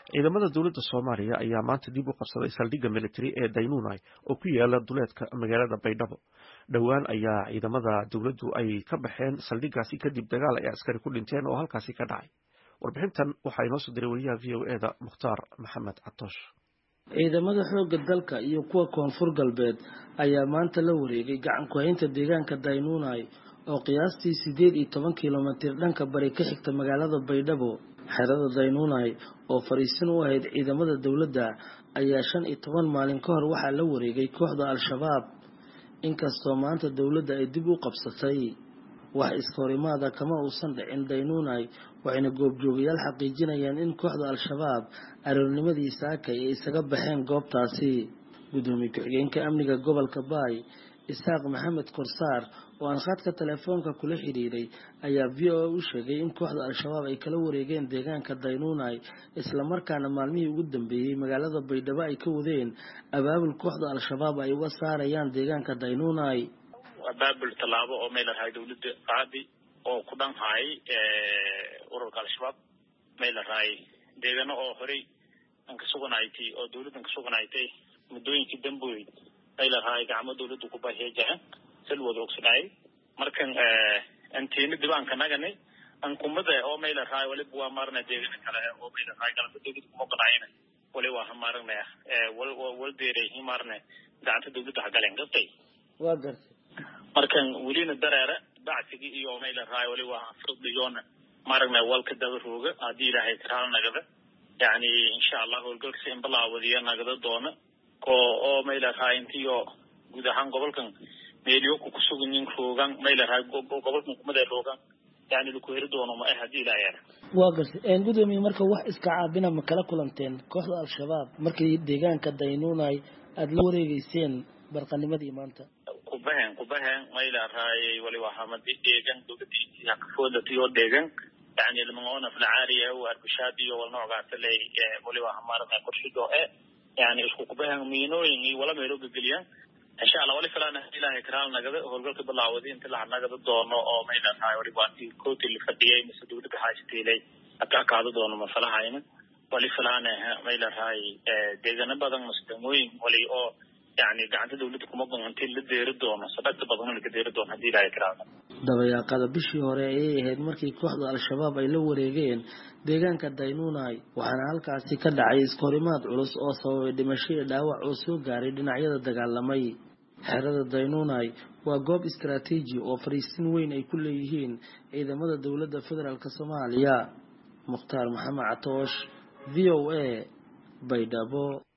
ciidamada dowladda soomaaliya ayaa maanta dib u qabsaday saldhigga militari ee daynunai oo ku yaala duleedka magaalada baydhabo dhowaan ayaa ciidamada dowladdu ay ka baxeen saldhiggaasi kadib dagaal ay askari ku dhinteen oo halkaasi ka dhacay warbixintan waxaa inoo soo diray wariyaha v o eda mukhtaar maxamed catoosh ciidamada xoogga dalka iyo kuwa koonfur galbeed ayaa maanta la wareegay gacan ku-haynta deegaanka daynunai oo qiyaastii siddeed iyo toban kilomitir dhanka bari ka xigta magaalada baydhabo xerada daynunai oo fariisin u ahayd ciidamada dowladda ayaa shan iyo toban maalin ka hor waxaa la wareegay kooxda al-shabaab inkastoo maanta dowladda ay dib u qabsatay wax iskahorimaada kama uusan dhicin daynunai waxayna goobjoogayaal xaqiijinayaan in kooxda al-shabaab aroornimadii saakay ay isaga baxeen goobtaasi guddoomiye ku-xigeenka amniga gobolka baay isaaq maxamed korsaar oo aan khadka telefoonka kula xidhiiray ayaa v o a u sheegay in kooxda al-shabaab ay kala wareegeen deegaanka daynunai islamarkaana maalmihii ugu dambeeyey magaalada baydhabo ay ka wadeen abaabul kooxda al-shabaab ay uga saarayaan deegaanka daynunai abaabul tallaabo oo may larahay dowladda qaadi oo ku dhanhaay ururka al-shabaab may larahay deegano oo horey an ka suganaytay oo dowladdan ka suganaytay muddooyinkii damboy may larahay gacmo dowladda ku baheejahan salwada ogsadhaay markan antiina dibaanka nagani ankumada oo may larahay waliba waa maarna deegana kale oo may larahay galanta dowladda kuma qanacayna wali waa hamaarnaya wal wal deeray himaarne gacanta dowladda hagaleen gartay waa gartay markan welina dareere bacsigii iyo may larahay wali waa firdhiyoona maaragna walka daba rooga haddii ilaahay karaal nagada yani insha allah howlgalkasi in balaawadiya nagada doona ko oo may larahay intiyo guud ahaan gobolkan meelyoku kusuganyin roogan may larahay gobolkan kumada roogan yani laku heri doono ma ah haddii ilaahay ara waa gartay gudoomiye marka wax iska caabina ma kala kulanteen kooxda al-shabaab markii deegaanka daynunai aada la wareegeyseen barqanimadii maanta kubahen kubahen may larahay wali wahamadi deegan dowladii hakafoodatiyo deegan yani lamaona filcaariya u arbishaadiyo wal noocgaasa ley wali waa hamaarana korshido e yani isku kubahen miinooyin iyo wala meelo gegeliyan insha allah wali filaana ilaahay karaal nagada howlgalka bilaawadi inta laha nagada doono oo may larahay wali waati kooti la fadhiyay mise dowladda haashatiilay haka akaado doono masalahayna wali filaana may larahay deegano badan mase degmooyin wali oo yani gacanta dowladda kuma goonti la deeri doono sadagta badan laka deeri doono haddii ilaahay karaal dabayaaqada bishii hore ayay ahayd markii kooxda al-shabaab ay la wareegeen deegaanka daynunai waxaana halkaasi ka dhacay iskahorimaad culus oo sababay dhimasho iyo dhaawac oo soo gaaray dhinacyada dagaalamay xerada daynunai waa goob istaraatiiji oo fariisin weyn ay ku leeyihiin ciidamada dowladda federaalk soomaaliya mukhtaar maxamed catoosh v o a baydhabo